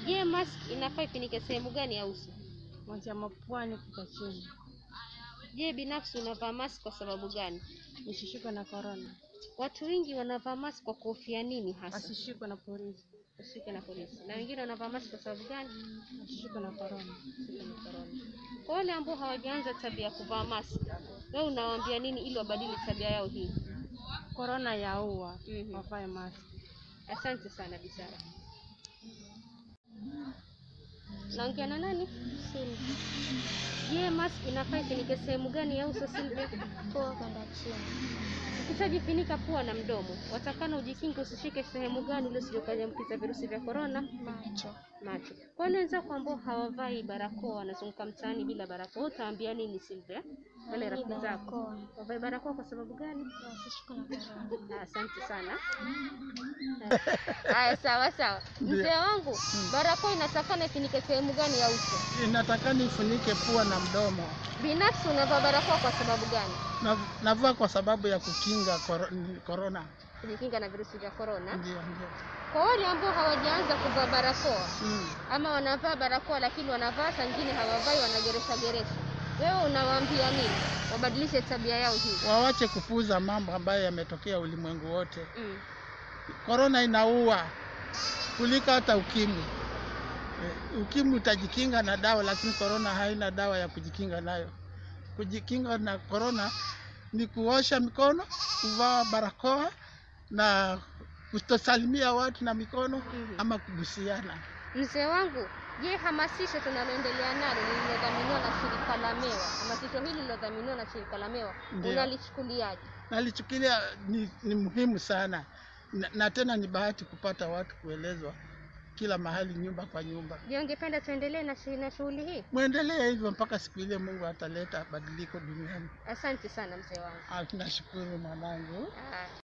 Je, mask inafaa ifinike sehemu gani ya uso? kuanzia mapwani kuka chini, Je, binafsi unavaa mask kwa sababu gani? nisishikwe na korona, Watu wengi wanavaa mask kwa kuhofia nini hasa? wasishikwe na polisi, Usishike na polisi. Na wengine wanavaa mask kwa sababu gani? wasishikwe na korona. Usishike na corona. Kwa wale ambao hawajaanza tabia ya kuvaa mask, wewe unawaambia nini ili wabadili tabia yao hii? Korona yaua, Mhm. wavae mask. Asante sana Bisara. Naongea na nani? Silvi Je, mask inafaa ifinike sehemu gani ya uso Silvia? pua kwenda chini, Ukishajifunika pua na mdomo, watakana ujikinge usishike sehemu gani ili usije ukaambukiza virusi vya korona macho macho. Kwa wale wenzako ambao hawavai barakoa, wanazunguka mtaani bila barakoa, wewe utawaambia nini Silvia? Wale Ni rafiki zako barakoa, wavae barakoa kwa sababu gani? wasishikwe na korona. Ah, Asante sana. Haya, sawa sawa. Mzee wangu, barakoa inatakana ifinike sehemu gani ya uso? Inatakana ifunike pua na mdomo. Binafsi unavaa barakoa kwa sababu gani? Na- Navaa kwa sababu ya kukinga koro- korona. Kujikinga na virusi vya korona. Ndio, ndio. Kwa wale ambao hawajaanza kuvaa barakoa Mm. ama wanavaa barakoa lakini wanavaa saa nyingine hawavai, wanageresha geresha, wewe unawaambia nini? Wabadilishe tabia yao hii. Wawache kupuuza mambo ambayo yametokea ulimwengu wote. Mm. Korona inaua kuliko hata ukimwi. Eh, Ukimwi utajikinga na dawa, lakini korona haina dawa ya kujikinga nayo. Kujikinga na korona ni kuosha mikono, kuvaa barakoa na kutosalimia watu na mikono Mhm. ama kubusiana. Mzee wangu, je, hamasisho tunaloendelea nalo lililodhaminiwa na shirika la Mewa, hamasisho hili lililodhaminiwa na shirika la Mewa, Ndio. unalichukuliaje? nalichukulia ni, ni muhimu sana na, na tena ni bahati kupata watu kuelezwa kila mahali, nyumba kwa nyumba. Je, ungependa tuendelee na shi- na shughuli hii? Mwendelee hivyo mpaka siku ile Mungu ataleta badiliko duniani. Asante sana mzee wangu. Ah, Nashukuru mwanangu. Ah.